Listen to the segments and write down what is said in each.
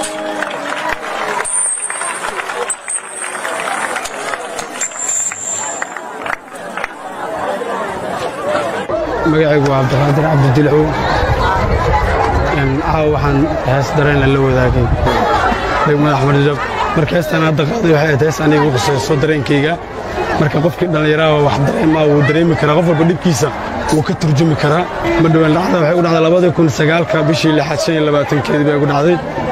magacaygu waa cabdiqaadir cabdidilcow caawa waxaan hees dareen la wadaagay degmada axmedjab marka heestan hadda qaaday waxay ahayd hees aniga u qusayso dareenkayga marka qofkii dhallinyaraha wax dareemaa wuu dareemi karaa qof walba dhibkiisa wuu ka turjumi karaa ma dhowaan dhacda waxay u dhacday labadii kun sagaalka bishii lixaad shan iyo labaatankeedii bay ugu dhacday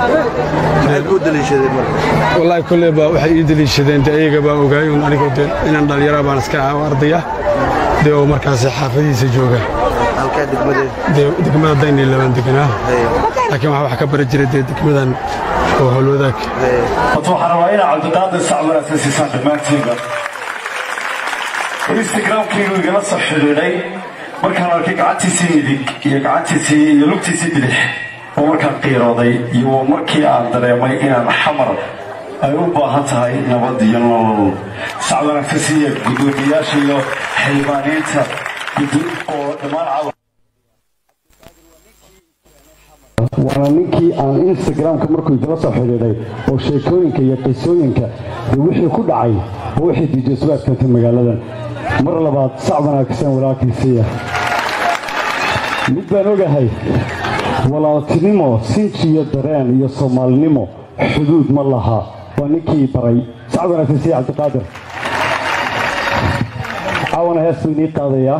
wallaahi kolley baa waxay ii deliishadeen de ayaga baa ogaay un anigoo de inaan dhallinyara baan iska ahaa ardaya dee oo markaasi xaafadihiisa jooga dee degmada dayn iyo labaan deganaa laakiin waxaa wax ka bari jiray dee degmadan oo howlwadaag waxaan rabaa inaa cabdiqaadir sacbar asasiisaan dhammaantiinba instagramkaygu igala soo xidhiidhay markaan arkay gacantiisii midig iyo gacantiisii iyo lugtiisii bidix oo markaan qiirooday iyo markii aan dareemay inaan xamar ay u baahan tahay nabad iyo nolol sacbar asasiya gudoomiyaasha iyo xildhibaaniinta oo dhammaan caawa waana ninkii aan instagramka markuu igala soo xidhiidhay oo sheekooyinka iyo qisooyinka dee wixii ku dhacay oo wixii diijasuwaad keentay magaaladan mar labaad sac wanaagsan walaalkiisiiya mid baan ogahay walaaltinimo sinjiyo dareen iyo soomaalinimo xuduud ma laha waa ninkii baray sac wanaagsan siiya cabdiqaadir caawana hees buu inii qaadayaa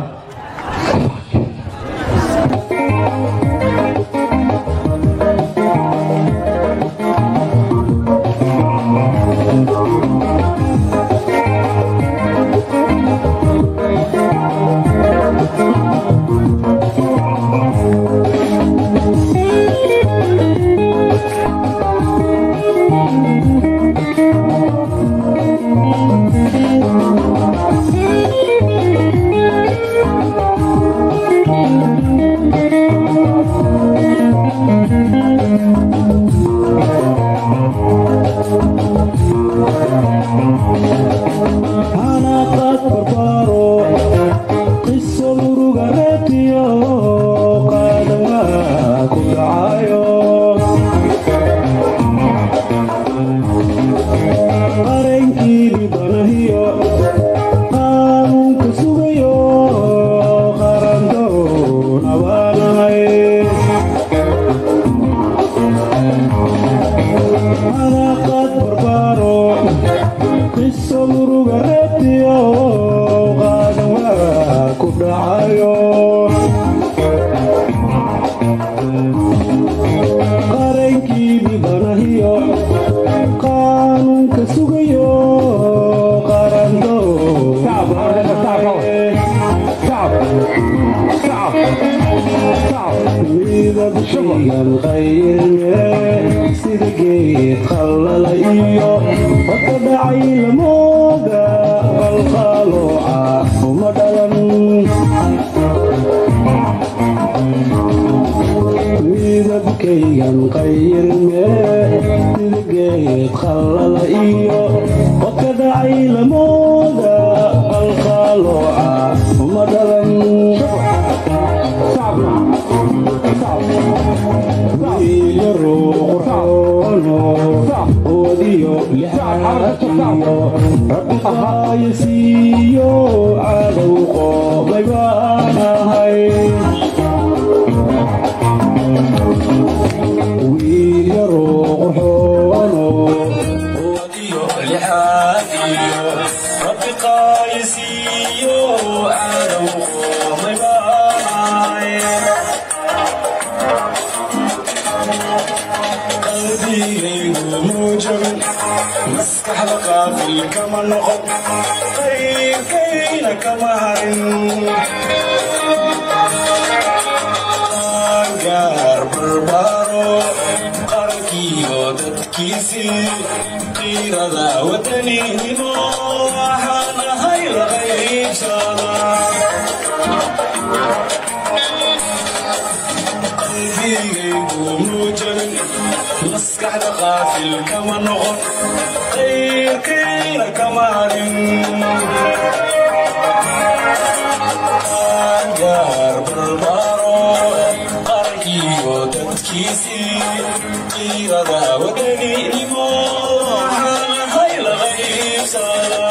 qiirada wadaninimo waxaan ahay la qaybsada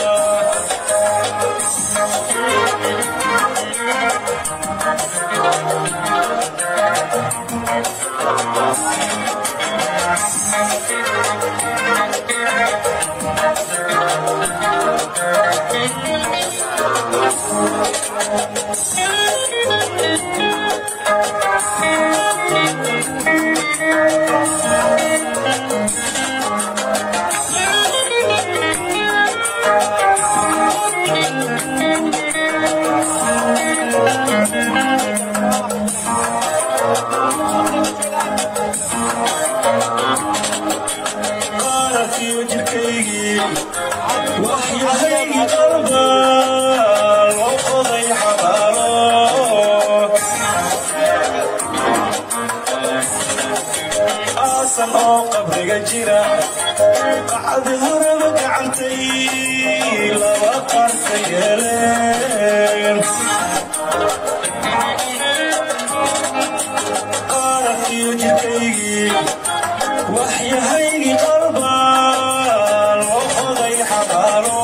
qaarkiyo jirkaygii waxyahaygii qalba loo qoday xabaalo aasan oo qabriga jira qacdi horeba gacantay laba qarka yeeleen qaarkiyo jirkaygii waxyahaygii qalba loo qoday xabaalo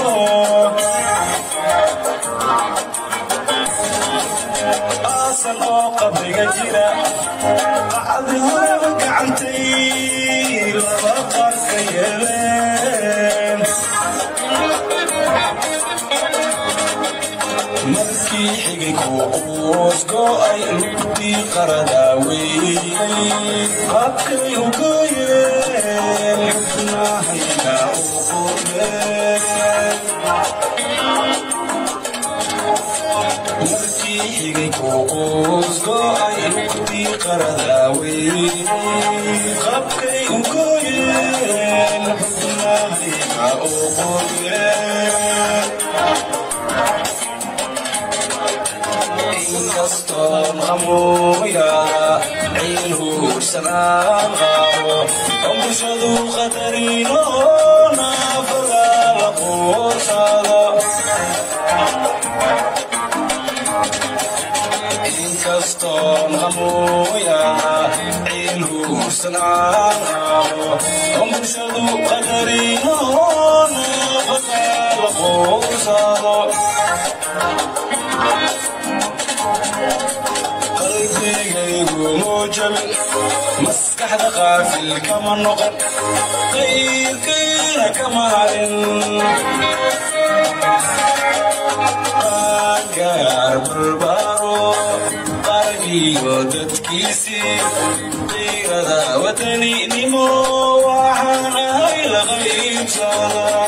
aasan oo qabriga jira qacdi horeba gacantay laba qarka yeeleen markii xigay kuus go'ay lugtii qaradaawey qabkay u gooyeen xubnahayga u qureen markii xigay kuus go'ay lugtii qaradaawey qabkay u gooyeen xubnahayga u qureen inkastoon qamuuyaada ciil huursanaan qaabo oo bulshadu qadarino naafada la quursado inkastoon qamuuyaada ciil huursanaan qaabo oo bulshadu qadarino naafada la quursado qalbigaygu muujabin maskaxda qaafil kama noqon qayrkayna kama harin qaangaar barbaaro qarbiyo dadkiisii qiirada wadaninimo waxaan ahay la qaybsada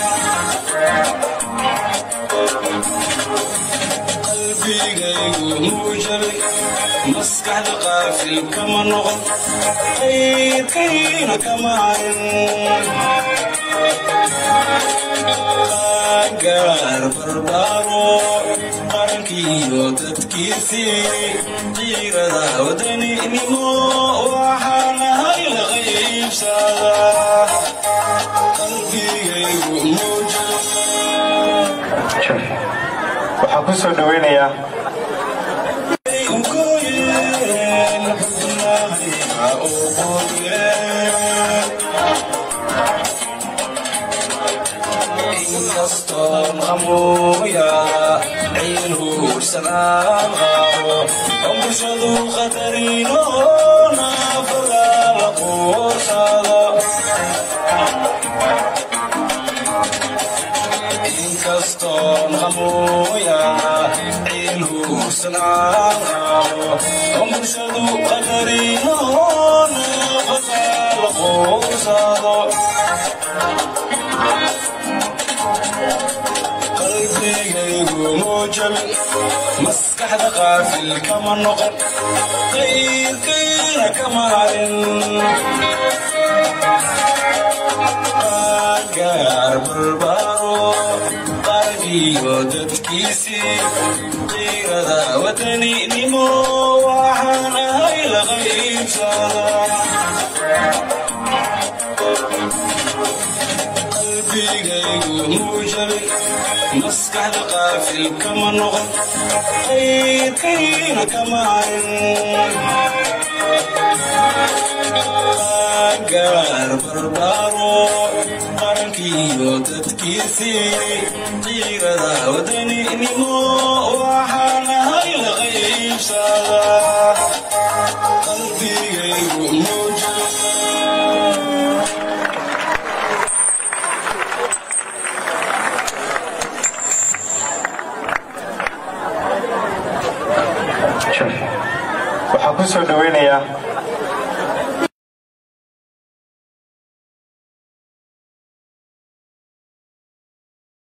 qalbigaygu muujabay maskaxda qaafil kama noqon qayrkayna kama harin gaar barbaaro qarankiyo dadkiisii qiirada wadaninimo waxaan ahay la qaybsada qalbigaygu muujabay waxaan ku soo dhoweynayaa inkastoon qamuuyaada ciil huursanaan qaabo oo bulshadu qadarino naafada la quursado inkastoon qamuuyaada ciil huursanaan qaabo oo bulshadu qadarino naafada la quursado qalbigaygu muujabin maskaxda qaafil kama noqon qayrkayna kama harin qaangaar barbaaro qarbiyo dadkiisii qiirada wadaninimo waxaan ahay la qaybsada qalbigaygu muujabin maskaxda qaafil kama noqon qayrkayna kama harin gaar barbaaro qarankiiyo dadkiisii qiirada wadaninimo waxaanahay la qaybsada qalbigaygu muujiya waxaa ku soo dhoweynayaa